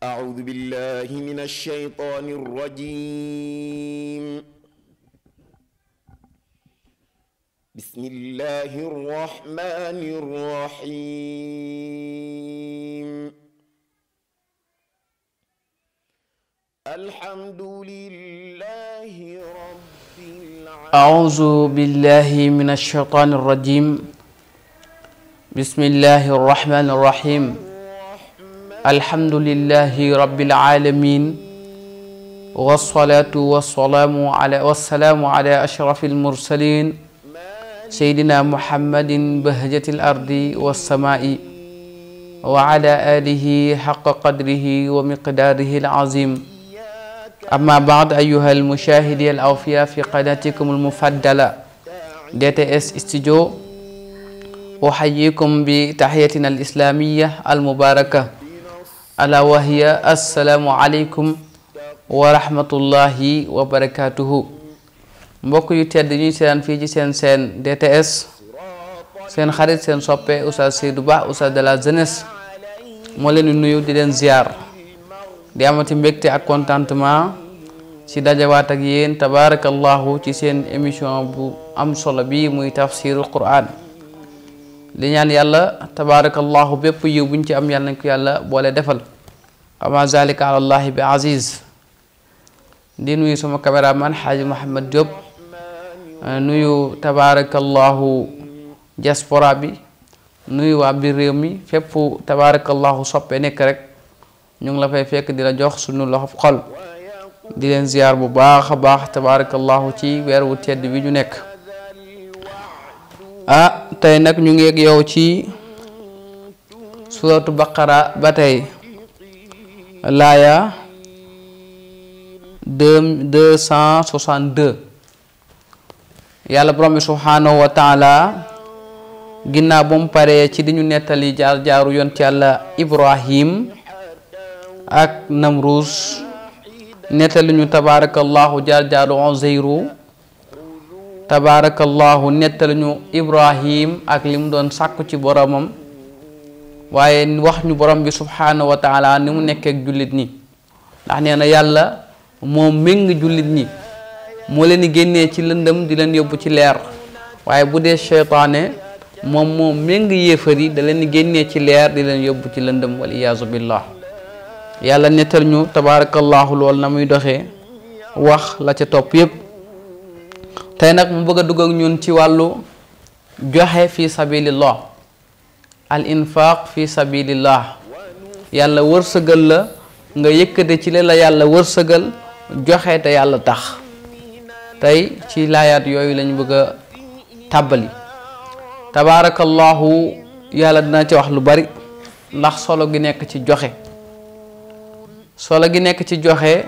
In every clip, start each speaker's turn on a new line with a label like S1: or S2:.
S1: أعوذ بالله من الشيطان الرجيم بسم الله الرحمن الرحيم الحمد لله رب العالمين
S2: أعوذ بالله من الشيطان الرجيم بسم الله الرحمن الرحيم الحمد لله رب العالمين والصلاة والسلام على والسلام على أشرف المرسلين سيدنا محمد بهجة الأرض والسماء وعلى آله حق قدره ومقداره العظيم أما بعد أيها المشاهدين الأوفياء في قناتكم المفضلة DTS Studio أحييكم بتحيتنا الإسلامية المباركة ألا وهي السلام عليكم ورحمة الله وبركاته mbokk yu tedd ñuy seetaan fii ci seen seen DTS seen xarit seen soppe Oustaz Seydou Ba Oustaz de la jeunesse moo leen di nuyu di leen ziar di amati mbégte ak contentement ci dajawaat ak yéen tabaarakallahu ci seen émission bu am solo bi muy tafsirul quran li ñaan yàlla tabaarakallahu bépp yiw buñ ci am yàlla nañ ko yàlla boole defal ama zalika ala allahi bi aziz di nuyu sama caméraman xaaji Mouhamed Diop nuyu tabaarakallahu diaspora bi nuyu waa biir réew mi fépp tabaarakallahu soppe nekk rek ñu ngi la fay fekk di la jox suñu loxo xol di leen ziar bu baax a baax tabaarakallahu ci weer wu tedd bi ñu nekk ah tey nag ñu ngi ak yow ci suratu baqara ba tey laaya deux deux cent soixante deux yàlla borom bi subhaanahu wa taala ginnaaw ba mu paree ci di ñu nettali jaar jaaru yont yàlla ibrahim ak namruus nettali ñu tabaarakallahu jaar jaaru Uzayru tabaarakallahu nettali ñu ibrahim ak li mu doon sàkku ci boromam waaye wax ñu borom bi subhaanahu wa taala ni mu nekkee ak jullit ñi ndax nee na yàlla moo méng jullit ñi moo leen di génnee ci lëndëm di leen yóbbu ci leer waaye bu dee seytaane moom moo méng yéefar yi da leen di génnee ci leer di leen yóbbu ci lëndëm wal iyaazu billah yàlla nettal ñu tabaarakallahu lool na muy doxee wax la ca topp yépp tey nag mu bëgg a dugg ak ñun ci wàllu joxe fi sabilillah al infaq fi sabilillah yàlla wërsëgal la nga yëkkate ci la la yàlla wërsëgal joxe te yàlla tax tey ci laayaat yooyu lañu bëgg a tàbbali tabaarakallahu yàlla dina ci wax lu bari ndax solo gi nekk ci joxe solo gi nekk ci joxe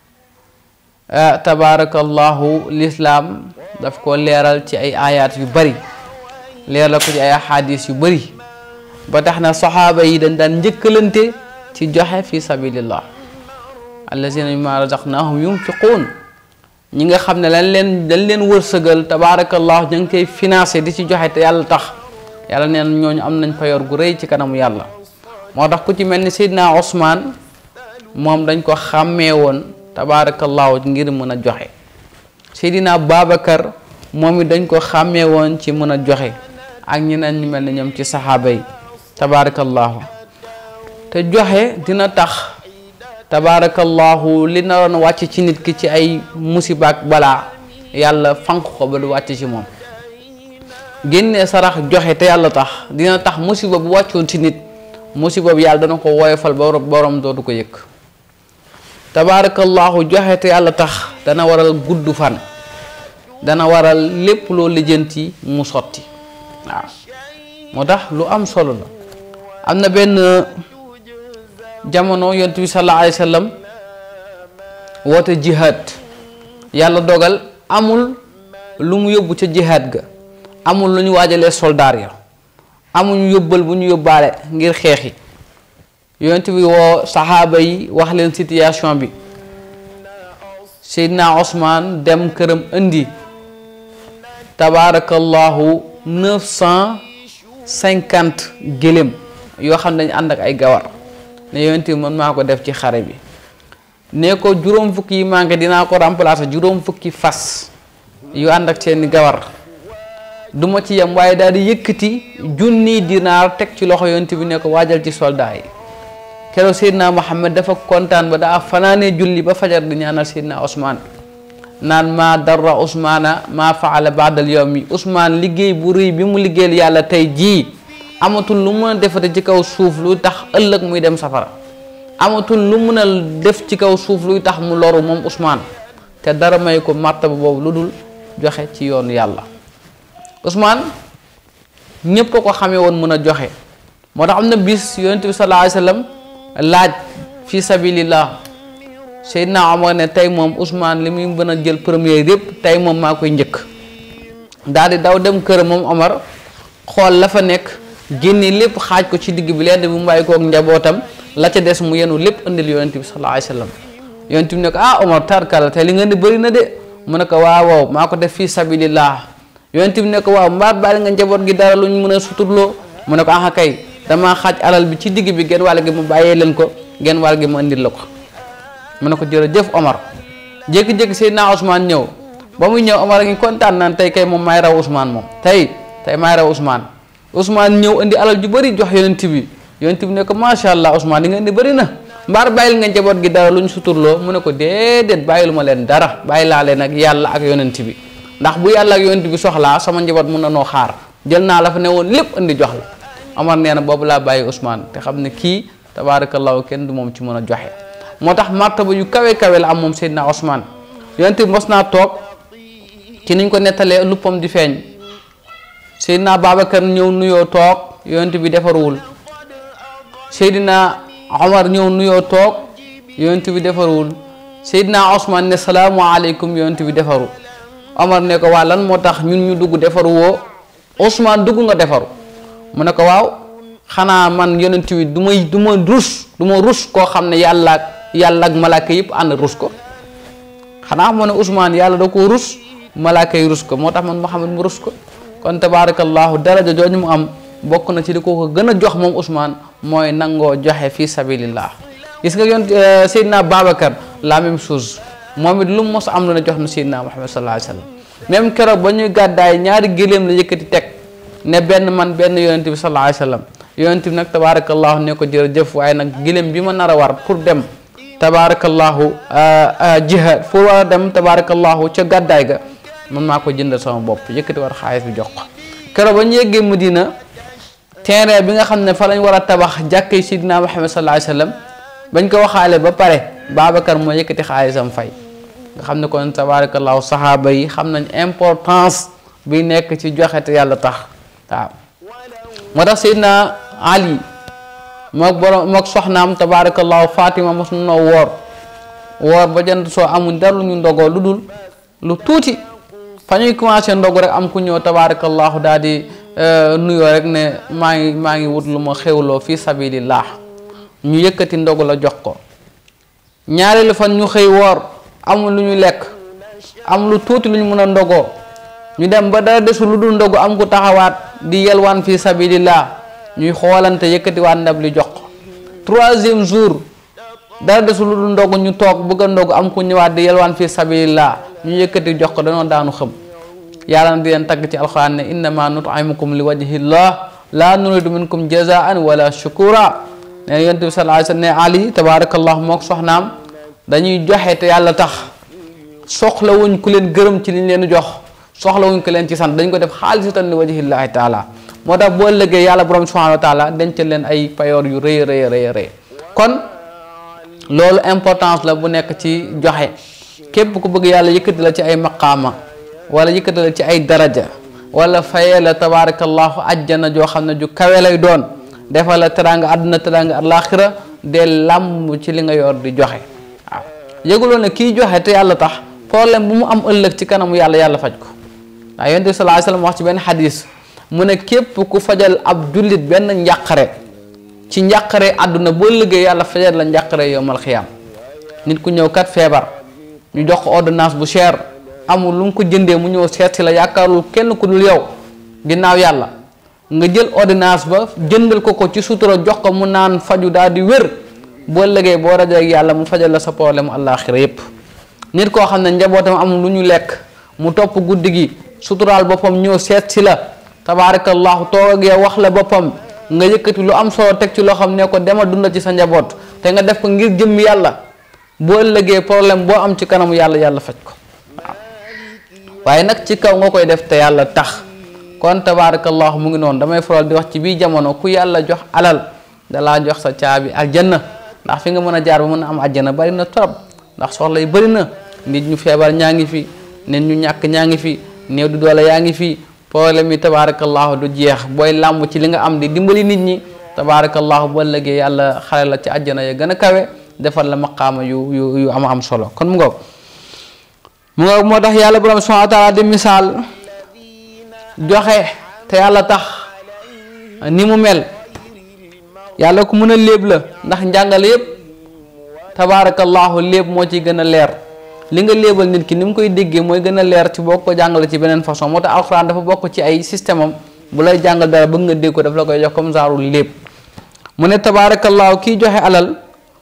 S2: tabaarakallahu lislaam daf ko leeral ci ay ayaat yu bari leeral ko ci ay xadis yu bari ba tax na saxaaba yi dañ daan njëkkalante ci joxe fi sabilillah allazina mimma razaqnahum yunfiquun ñi nga xam ne lañ leen dañ leen wërsëgal tabaarakallahu ñu ngi koy financé di ci joxe te yàlla tax yàlla neen ñooñu am nañ payoor gu rëy ci kanamu yàlla moo tax ku ci mel ni Seydina Ousmane moom dañ ko xàmmee woon tabaarakallahu ngir mën a joxe Seydina Babacar moom it dañ ko xàmmee woon ci mën a joxe ak ñeneen ñu mel ni ñoom ci saxaaba yi tabaarakallahu te joxe dina tax tabaarakallahu li naroon wàcc ci nit ki ci ay musiba ak balaa yàlla fanq ko ba du wàcc ci moom génnee sarax joxe te yàlla tax dina tax musiba bu wàccoon ci nit musiba bi yàlla dana ko woyofal ba borom dootu ko yëg tabaarakallahu joxe te yàlla tax dana waral gudd fan dana waral lépp loo lijjanti mu sotti waaw moo tax lu am solo la am na benn jamono yonent bi sallallahu alayhi wa sallam woote jihaad yàlla dogal amul lu mu yóbbu ca jihaad ga amul lu ñu waajalee soldaar ya amuñu yóbbal bu ñu yóbbaale ngir xeexi yonent bi woo saxaaba yi wax leen situation bi Seydina Ousmane dem këram indi tabaarakallahu neuf cent cinquante gëléem yoo xam ne dañu ànd ak ay gawar ne yonent bi man maa ko def ci xare bi ne ko juróom fukki yi manqué dinaa ko remplacer juróom fukki fas yu ànd ak seeni gawar du ma ci yem waaye daal di yëkkati junni dinaar teg ci loxo yonent bi ne ko waajal ci soldat yi keroog Seydina Muhammad dafa kontaan ba daa fanaanee julli ba fajar di ñaanal Seydina Ousmane naan maa darra Ousmana maa faala baadal yawmi Ousmane liggéey bu rëy bi mu liggéeyal yàlla tey jii amatul lu mën a defate ci kaw suuf lu tax ëllëg muy dem safara amatul lu mën a def ci kaw suuf luy tax mu loru moom Ousmane te dara may ko martaba boobu lu dul joxe ci yoonu yàlla Ousmane ñépp ko xamee woon mën a joxe moo tax am na bis yonent bi sallallahu alayhi wa sallam laaj fi sabilillah Seydina Omar ne tey moom Ousmane li muy mën a jël premier yépp tey moom maa koy njëkk daal di daw dem kër moom Omar xool la fa nekk génne lépp xaaj ko ci digg bi lenn bi mu bàyyi kook njabootam la ca des mu yenu lépp indil yonent bi sallallahu alayhi wa sallam yonent bi ne ko ah Omar tarkala tey li nga di bëri na de mu ne ko waaw waaw maa ko def fi sabilillah yonent bi ne ko waaw mbaa bàyyi nga njaboot gi dara lu ñu mën a suturloo mu ne ko ah kay damaa xaaj alal bi ci digg bi genn wàll gi mu bàyyee leen ko genn wàll gi mu indil la ko mu ne ko jërëjëf Omar jékki-jékki Seydina Ousmane ñëw ba muy ñëw Omar a ngi kontaan naan tey kay moom maay raw Ousmane moom tey tey maay raw Ousmane Ousmane ñëw indi alal ju bëri jox yonent bi yonent bi ne ko macha allah Ousmane li nga indi bëri na mbaar bàyyil nga njaboot gi dara lu ñu suturloo mu ne ko déedéet bàyyilu ma leen dara bàyyi laa leen ak yàlla ak yonent bi ndax bu yàlla ak yonent bi soxlaa sama njaboot mun na noo xaar jël naa la fa ne woon lépp indi jox la Omar nee na boobu laa bàyyi Ousmane te xam ne kii tabaarakallahu kenn du moom ci mën a joxe moo tax martaba yu kawe kawe la am moom Seydina Ousmane yonent bi mos naa toog ci niñ ko nettalee luppam di feeñ Seydina Babacar ñëw nuyoo toog yonent bi defaruwul Seydina Omar ñëw nuyoo toog yonent bi defaruwul Seydina Ousmane ne salaamualeykum yonent bi defaru Omar ne ko waa lan moo tax ñun ñu dugg defaru woo Ousmane dugg nga defaru mu ne ko waaw xanaa man yonent bi du may du ma rus du ma rus koo xam ne yàlla ak yàlla ak malaaka yëpp ànd rus ko xanaa moo ne Ousmane yàlla da ko rus malaaka yi rus ko moo tax man Muhammad mu rus ko kon tabaarakallahu daraja jooju mu am bokk na ci di ko ko gën a jox moom Ousmane mooy nangoo joxe fi sabilillah gis nga yoon Seydina Babacar la même chose moom it lu mu mos am lu ne jox na Seydina Muhammad sallallahu alayhi wa sallam même keroog ba ñuy gàddaay ñaari géléem la yëkkati teg ne benn man benn yonent bi sallallahu alayhi wa sallam yonent bi nag tabaarakallahu ne ko jërëjëf waaye nag géléem bi ma nar a war pour dem tabaarakallahu jihad pour war a dem tabaarakallahu ca gàddaay ga man maa ko jëndal sama bopp yëkkati war xaalis bi jox ko keroog ba ñu yeggee Madina terrain bi nga xam ne fa lañ war a tabax jàkkee Sidina Muhammad sallallahu alayhi wa sallam bañ ko waxaale ba pare Babacar moo yëkkati xaalisam fay nga xam ne kon tabaarakallahu saxaaba yi xam nañ importance bi nekk ci joxe te yàlla tax waaw moo tax Seydina Ali mook borom mook soxnaam tabaarakallahu Fatima mos noo woor woor ba jant soo amul dara lu ñu ndogoo lu dul lu tuuti fa ñuy commencé ndogu rek am ku ñëw tabaarakallahu daal di nuyoo rek ne maa ngi maa ngi wut lu ma xewloo fi sabilillah ñu yëkkati ndogu la jox ko ñaareelu fan ñu xëy woor amul lu ñu lekk am lu tuuti lu ñu mën a ndogoo ñu dem ba dara desul lu dul ndogu am ku taxawaat di yelwaan fi sabilillah ñuy xoolante yëkkatiwaat ndab li jox ko troisième jour dara desul lu dul ndogu ñu toog bëgg a ndogu am ku ñëwaat di yelwaan fi sabilillah ñu yëkkati jox ko dañoo daanu xëm yàlla na di leen tagg ci alxuraan ne innama nut'imukum li wajhillah la nuridu minkum jazaan wala shukura ne yonent bi sallallahu alayhi wa sallam ne ali tabarakallahu mook soxnaam dañuy joxe te yàlla tax soxlawuñ ku leen gërëm ci liñ leen jox soxlawuñ ko leen ci sant dañ ko def xaalisatan li wajhillahi taala moo tax boo ëllëgee yàlla borom subhanahu wa taala dencal leen ay payoor yu rëy rëy rëy rëy kon loolu importance la bu nekk ci joxe képp ku bëgg yàlla yëkkati la ci ay maqaama wala yëkkati la ci ay daraja wala fayee la tabaarakallahu ajjana joo xam ne ju kawe lay doon defal la teraanga àdduna teraanga alaaxira de làmb ci li nga yor di joxe waaw yëguloo ne kii joxe te yàlla tax problème bu mu am ëllëg ci kanamu yàlla yàlla faj ko waaw yonent bi sallallahu alayhi wasallam wax ci benn xadis mu ne képp ku fajal ab jullit benn njàqare ci njàqare àdduna boo liggéey yàlla fajal la njàqare yowmal xiyaam nit ku ñëw kat feebar ñu jox ko ordonnance bu cher amul lu mu ko jëndee mu ñëw seet si la yaakaarul kenn ku dul yow ginnaaw yàlla nga jël ordonnance ba jëndal ko ko ci sutura jox ko mu naan faju daal di wér boo lëgee boo rajo ak yàlla mu fajal la sa problème àllaaxira yépp nit koo xam ne njabootam amul lu ñu lekk mu topp guddi gi suturaal boppam ñëw seet si la tabaarakallahu toog ak yow wax la boppam nga yëkkati lu am solo teg ci loo xam ne ko demal dunda ci sa njaboot te nga def ko ngir jëm yàlla boo ëllëgee problème boo am ci kanamu yàlla yàlla faj ko waaw waaye nag ci kaw nga koy def te yàlla tax kon tabaarakallahu mu ngi noonu damay faral di wax ci bii jamono ku yàlla jox alal dalaa jox sa caabi aljanna ndax fi nga mën a jaar ba mën a am aljanna bari na trop ndax soxla yi bari na nit ñu feebar ñaa ngi fi nit ñu ñàkk ñaa ngi fi néew du doole yaa ngi fi problème yi tabaarakallahu du jeex booy làmb ci li nga am di dimbali nit ñi tabaarakallahu ba ëllëgee yàlla xale la ci àjjana ya gën a kawe defal la maqaama yu yu yu am am solo kon mu ngoog mu ngoog moo tax yàlla borom subhanahu wa taala di misaal joxe te yàlla tax ni mu mel yàlla ku mën a léeb la ndax njàngale yépp tabaarakallahu léeb moo ciy gën a leer li nga léebal nit ki ni mu koy déggee mooy gën a leer ci boo ko jàngale ci beneen façon moo tax alxuraan dafa bokk ci ay système am bu lay jàngal dara bëgg nga dégg ko daf la koy jox comme genre léeb mu ne tabaarakallahu kiy joxe alal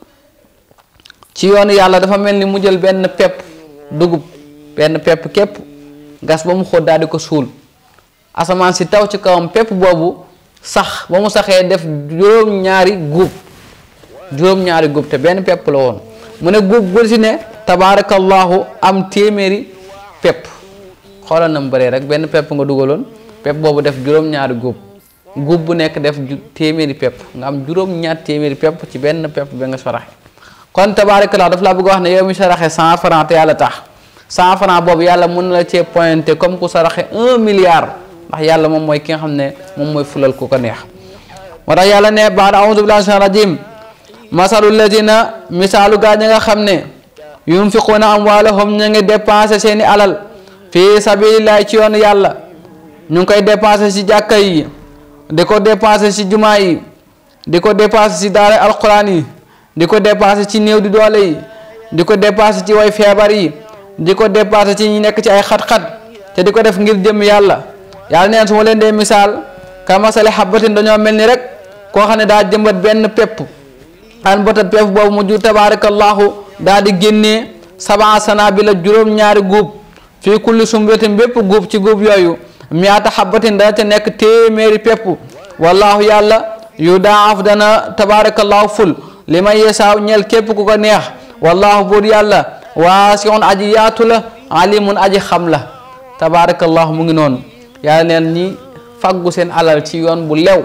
S2: ci yoonu yàlla dafa mel ni mu jël benn pepp dugub benn pepp képp gas ba mu xóot daal di ko suul asamaan si taw ci kawam pepp boobu sax ba mu saxee def juróom-ñaari guub juróom-ñaari guub te benn pepp la woon mu ne guub bu si ne tabaarakallahu am téeméeri pepp xoolal na mu bëree rek benn pepp nga dugaloon pepp boobu def juróom-ñaari guub guub bu nekk def téeméeri pepp nga am juróom-ñaar téeméeri pepp ci benn pepp ba nga saraxe kon tabaarakallahu daf laa bëgg wax ne yow mi saraxe cent franc te yàlla tax cent franc boobu yàlla mën na la cee pointé comme ku saraxe un milliard ndax yàlla moom mooy ki nga xam ne moom mooy fulal ku ko neex moo tax yàlla ne baada audu billahi mina rajim masalu ladina misaalu gaa ñi nga xam ne yunfiquuna amwaalahum ñu ngi dépensé seeni alal fii sabilillahi ci yoonu yàlla ñu ngi koy dépensé ci jàkka yi di ko dépensé ci jumaa yi di ko dépensé ci daara alquran yi di ko dépensé ci néew di doole yi di ko dépensé ci way feebar yi di ko dépensé ci ñi nekk ci ay xat-xat te di ko def ngir jëm yàlla yàlla neen su ma leen dee misaal kamasali xabatin dañoo mel ni rek koo xam ne daa jëmbat benn pepp an bota pepp boobu mu jur tabaarakallahu daa di génnee sabaa sana bi la juróom-ñaari guub fii kulli sumbatin bépp guub ci guub yooyu miyaata xabatin dana ca nekk téeméeri pepp wallahu yàlla yu daaf dana tabaarakallahu ful li may yesaaw ñeel képp ku ko neex wallahu buur yàlla waasiun aji yaatu la alimun aji xam la tabaarakallahu mu ngi noonu yàlla neen ñi faggu seen alal ci yoon bu lew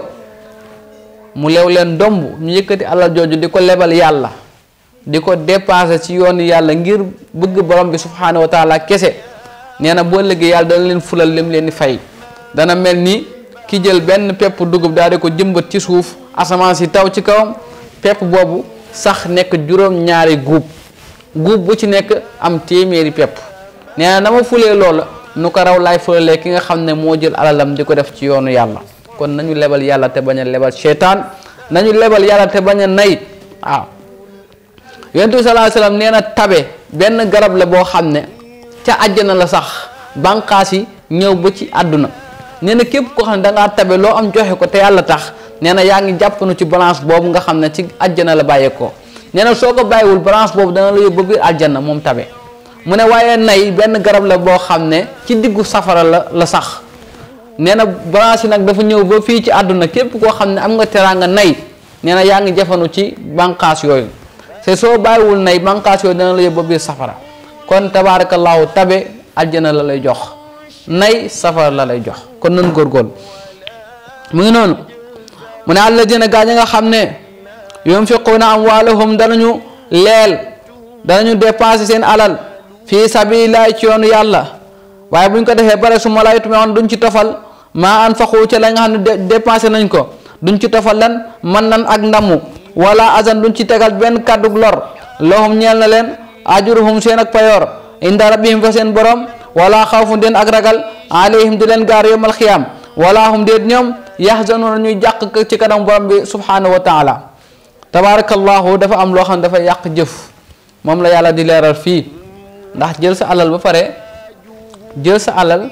S2: mu lew leen domb ñu yëkkati alal jooju di ko lebal yàlla di ko dépenser ci yoonu yàlla ngir bëgg borom bi subhanahu wa taala kese nee na boo liggéey yàlla dana leen fulal lim leen di fay dana mel ni ki jël benn pepp dugub daal di ko jëmbat ci suuf asamaan si taw ci kawam pepp boobu sax nekk juróom-ñaari guub guub bu ci nekk am téeméeri pepp nee na na ma fulee loola nu ko raw laay fulalee ki nga xam ne moo jël alalam di ko def ci yoonu yàlla kon nañu lebal yàlla te bañ a lebal seytaan nañu lebal yàlla te bañ a nay waaw yonent bi sallallahu alayhi wasallam nee na tabe benn garab la boo xam ne ca àjjana la sax bànqaas yi ñëw ba ci àdduna nee na képp koo xam ne da ngaa tabe loo am joxe ko te yàlla tax nee na yaa ngi jàppanu ci balance boobu nga xam ne ci àjjana la bàyyeekoo nee na soo ko bàyyiwul balance boobu dana la yóbbu ba biir àjjana moom tabe mu ne waaye nay benn garab la boo xam ne ci diggu safara la la sax nee na balance yi nag dafa ñëw ba fii ci àdduna képp koo xam ne am nga teraanga nay nee na yaa ngi jafanu ci bànqaas yooyu te soo bàyyiwul nay bànqaas yooyu dana la yóbbu ba biir safara kon tabaarakallaahu tabe àjjana la lay jox nay safara la lay jox kon nan góorgóorlu mu ngi noonu mu ne alladina gaa ñi nga xam ne yunfiquuna amwaalahum danañu leel danañu dépenser seen alal fii sabilillahi ci yoonu yàlla waaye buñ ko defee bare su ma lay tumewoon duñ ci tofal maa anfaqu ca la nga xam ne dépensé nañ ko duñ ci tofal lan man nan ak ndamu wala azan duñ ci tegal benn kàddug lor lahum ñeel na leen ajuruhum seen ak payoor inda rabbihim fa seen borom wala xawfun den ak ragal alayhim di leen gaar yawmal xiyaam wala hum déet ñoom yaxzanuuna ñuy jàq ci kanam borom bi subhanahu wa taala tabaarakallahu dafa am loo xam ne dafa yàq jëf moom la yàlla di leeral fii ndax jël sa alal ba pare jël sa alal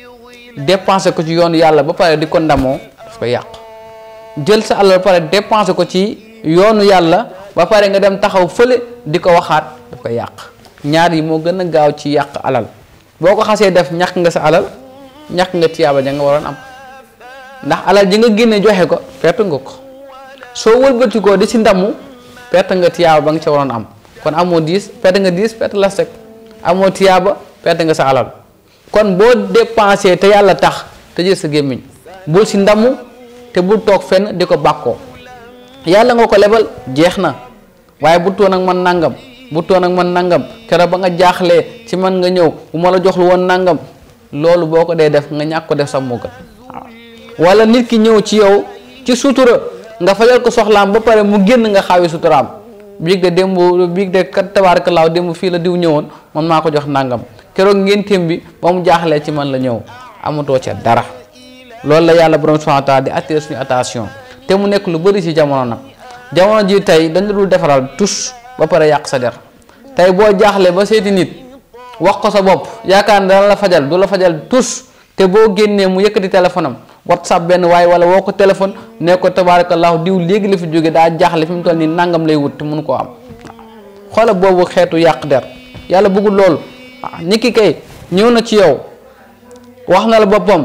S2: dépensé ko ci yoonu yàlla ba pare di ko ndamoo daf koy yàq jël sa alal ba pare dépensé ko ci yoonu yàlla ba pare nga dem taxaw fële di ko waxaat daf koy yàq ñaar yi moo gën a gaaw ci yàq alal boo ko xasee def ñàkk nga sa alal ñàkk nga tiyaaba ja nga waroon am ndax alal ji nga génne joxe ko perte nga ko soo wëlbatikoo di ci ndamu perte nga tiyaaba ba nga ca waroon am kon amoo diis perte nga diis perte la sec amoo tiyaaba perte nga sa alal kon boo dépensé te yàlla tax te jël sa gémmiñ bul ci ndamu te bul toog fenn di ko bàkkoo yàlla nga ko lebal jeex na waaye bu toon ak man nangam bu toon ak man nangam keroog ba nga jaaxlee ci man nga ñëw bu ma la joxlu woon nangam loolu boo ko dee def nga ñàkk ko def sax moo gën waaw wala nit ki ñëw ci yow ci sutura nga fajal ko soxlaam ba pare mu génn nga xaawi suturaam biig de démb biig de kat tabaarakalaaw démb fii la diw ñëwoon man maa ko jox nangam keroog ngénteem bi ba mu jaaxlee ci man la ñëw amatoo ca dara loolu la yàlla borom subhanahu wa taala di attirer suñu attention te mu nekk lu bëri ci jamono nag jamono ji tey dañ la dul defaral tus ba pare yàq sa der tey boo jaaxlee ba seeti nit wax ko sa bopp yaakaar ne dana la fajal du la fajal tus te boo génnee mu yëkkati téléphone am whatsapp benn waaye wala woo ko téléphone ne ko tabarakallahu diw léegi la fi jóge daa jaaxle fi mu toll nii nangam lay wut te mënu koo am xoola boobu xeetu yàq der yàlla bëggul loolu ah nit ki kay ñëw na ci yow wax na la boppam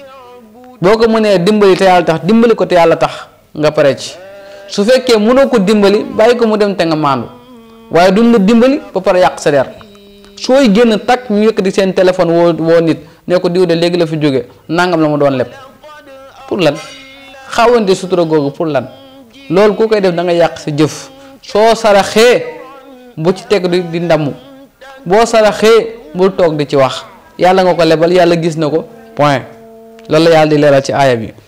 S2: boo ko mënee dimbali te yàlla tax dimbali ko te yàlla tax nga pare ci su fekkee mënoo ko dimbali bàyyi ko mu dem te nga maandu waaye duñ la dimbali ba pare yàq sa der sooy génn takk ñu yëkkati seen téléphone woo woo nit ne ko diw de léegi la fi jóge nangam la ma doon leb pour lan xawante sutura googu pour lan loolu ku koy def da nga yàq sa jëf soo saraxee bu ci teg di di ndamu boo saraxee bul toog di ci wax yàlla nga ko lebal yàlla gis na ko point loolu la yàlla di leeral ci aaya bi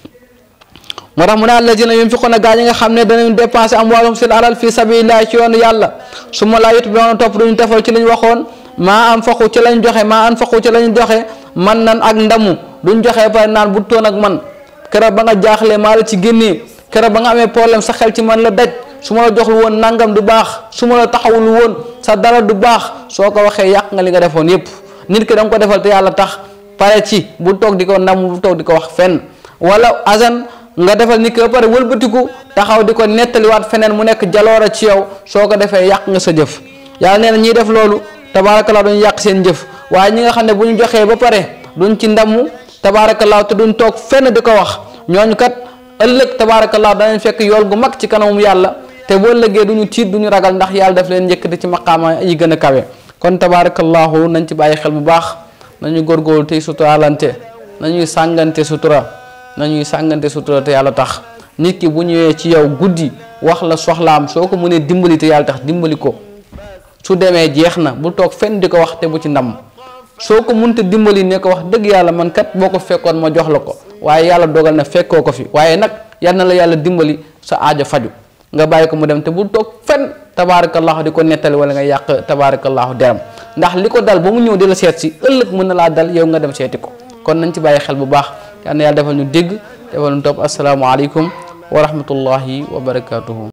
S2: moo tax mu ne allazina yunfiquna gaa ñi nga xam ne danañ dépensé amwaalum seen alal fi sabilillahi ci yoonu yàlla su ma laa yutbi'una topp duñu defal ci lañ waxoon maa anfaqu ci lañ joxe maa anfaqu ci lañ joxe man nan ak ndamu duñ joxe pare naan bu toon ak man keroog ba nga jaaxlee maa la ci génnee keroog ba nga amee problème sa xel ci man la daj su ma la joxlu woon nangam du baax su ma la taxawul woon sa dara du baax soo ko waxee yàq nga li nga defoon yépp nit ki da nga ko defal te yàlla tax pare ci bu toog di ko ndamu bu toog di ko wax fenn wala azan nga defal nit ki ba pare wëlbatiku taxaw di ko nettaliwaat feneen mu nekk jaloora ci yow soo ko defee yàq nga sa jëf yàlla nee na ñiy def loolu tabaarakallaa duñ yàq seen jëf waaye ñi nga xam ne bu ñu joxee ba pare duñ ci ndamu tabaarakallaa te duñ toog fenn di ko wax ñooñu kat ëllëg tabaarakallaa danañ fekk yool gu mag ci kanamum yàlla te boo ëllëgee duñu tiit duñu ragal ndax yàlla daf leen yëkkati ci maqaama yi gën a kawe kon tabaarakallaahu nañ ci bàyyi xel bu baax nañu góorgóorlu tey suturaalante nañuy sàngante sutura nañuy sàngante sutura te yàlla tax nit ki bu ñëwee ci yow guddi wax la soxlaam soo ko mënee dimbali te yàlla tax dimbali ko su demee jeex na bu toog fenn di ko wax te bu ci ndam soo ko mënta dimbali ne ko wax dëgg yàlla man kat boo ko fekkoon ma jox la ko waaye yàlla dogal na fekkoo ko fi waaye nag yal na la yàlla dimbali sa aajo faju nga bàyyi ko mu dem te bu toog fenn tabaarakallahu di ko nettali wala nga yàq tabaarakallahu deram ndax li ko dal ba mu ñëw di la seet si ëllëg mën na laa dal yow nga dem seeti ko kon nañ ci bàyyi xel bu baax yal na yàlla defal ñu dégg defal ñu topp asalaamaaleykum wa rahmatullahi wa barakaatuhu